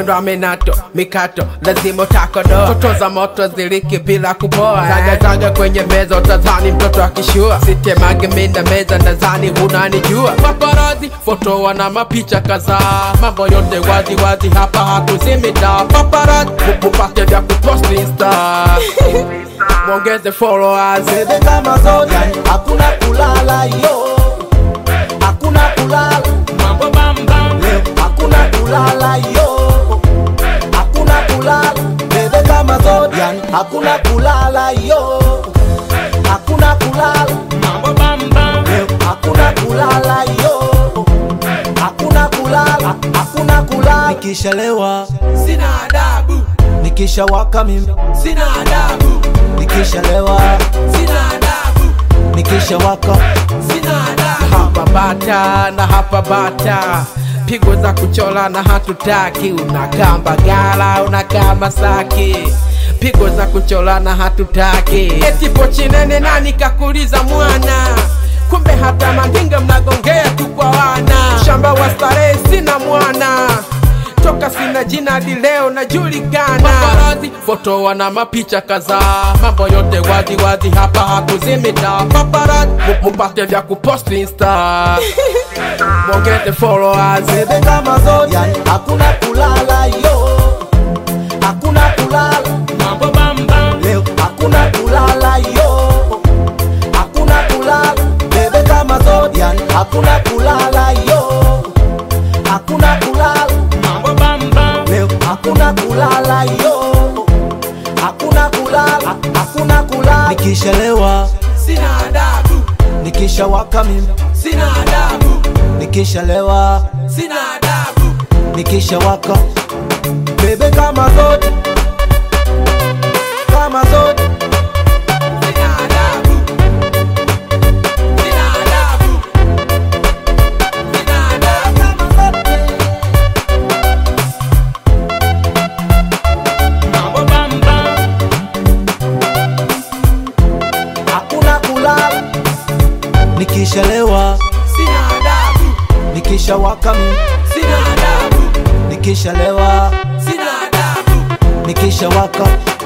mwendo wa minato mikato lazima utakodoa toto za moto ziliki bila kupoa zagazaga kwenye meza utazani mtoto akishua sitemage minda meza nadhani hunanijua paparazi foto wana mapicha kadhaa mambo yote wazi wazi hapa hatuzimita paparazi upate vya kuposti insta mwongeze followers bebe kama zote hakuna kulala yo hakuna kulala mambo bambam leo hakuna kulala yo hakuna kulala bebe kama zote yani hakuna kulala yo hakuna kulala mambo bambam leo hakuna kulala yo hakuna kulala hakuna kulala nikishalewa sina adabu nikishawaka mimi sina adabu nikishalewa sina adabu nikishawaka sina adabu hapa bata na hapa bata pigo za kuchola na hatutaki unakaa mbagala unakaa masaki pigo za kuchola na hatutaki eti pochi nene nani kakuliza mwana kumbe hata mandinga mnagongea tu kwa wana shamba wa starehe sina mwana toka sina jina hadi leo najulikana paparazi foto wana mapicha kadhaa mambo yote wazi wazi hapa hakuzimita paparazi mu- mupate vya kupost insta mwongeze followers bebe kama zote yani hakuna kulala yo hakuna kulala mambo bambam leo hakuna kulala yo hakuna kulala bebe kama zote yani hakuna kulala yo hakuna kulala mambo bambam leo hakuna kulala yo hakuna kulala hakuna kulala nikishalewa sina adabu nikishawaka mimi sina adabu nikishalewa sina adabu nikishawaka bebe kama zote kama zote sina adabu sina adabu sina adabu mambo bambam hakuna kulala nikishalewa sina adabu nikishawaka mimi sina adabu nikishalewa sina adabu nikishawaka